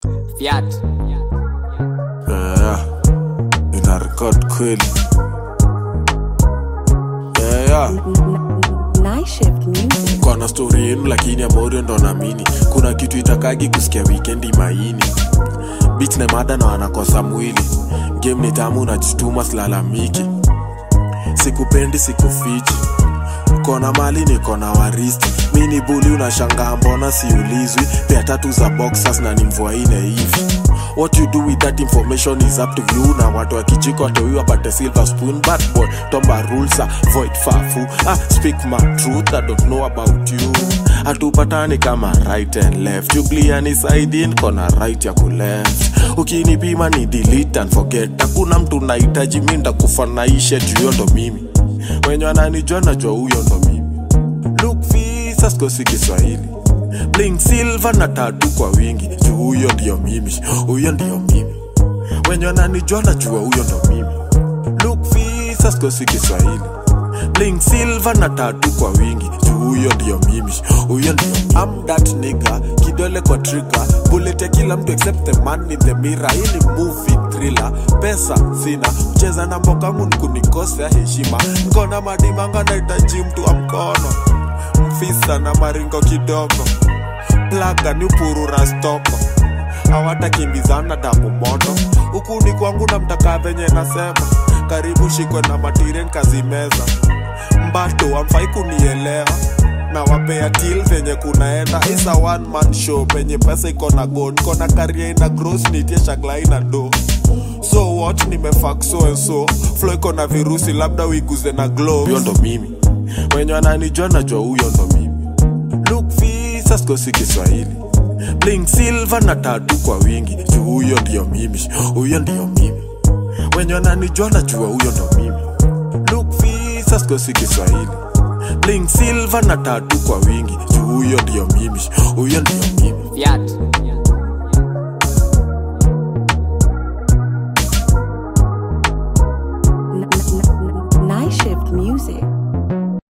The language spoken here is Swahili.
Fiat. yeah, ina record kweli yeah, yeah. Night shift music. kwana stori yenu lakini amorio ndo namini kuna kitu itakagi kusikia wikendi maini bit na mada na wanakosa mwili game ni tamu najituma silalamiki sikupendi sikufichi kona mali nikona waristi mini buli unashangaa mbona siulizwi pea tatu za boxers na ni mvua ine hivi what you do with that information is up to you na watu wa kijiko wateuiwa pate silver spoon but boy tomba rules are void fafu ah, speak my truth i don't know about you hatupatani kama right and left jugliani saidin kona right ya kuleft ukinipima ni delete and forget hakuna mtu nahitaji mi ndakufanaishe juyo ndo mimi mwenye ananijua najua huyo ndo mimi Look visa sikosi Kiswahili Bling silver na tatu kwa wingi juu huyo ndio mimi huyo ndio mimi wenye wananijua najua huyo ndo mimi Look visa sikosi Kiswahili Bling silver na tatu kwa wingi juu huyo ndio mimi huyo ndio mimi I'm that nigga kidole kwa trigger bullet ya kila mtu except the man in the mirror hii ni movie thriller pesa sina mcheza na mbokangu nikunikosea heshima nkona madimanga nahitaji mtu wa mkono mfisa na maringo kidogo plaga ni upurura stoko hawatakimbizana damu moto huku ni kwangu na mtakaa venye nasema karibu shikwe na matiren kazimeza mbato amfai kunielewa na wapea til venye kunaenda isa one man show penye pesa iko na god kona karia ina gross nitie shagla ina do so what nimefak so and so flo iko na virusi labda uiguze na gloves huyo ndo mimi wenye wananijua najua huyo ndo mimi look visa sikosi kiswahili bling silver na tatu kwa wingi juu huyo ndio mimi huyo ndio mimi wenye wananijua najua huyo ndo mimi look visa sikosi kiswahili bling silver na tatu kwa wingi juu huyo ndio mimi huyo ndio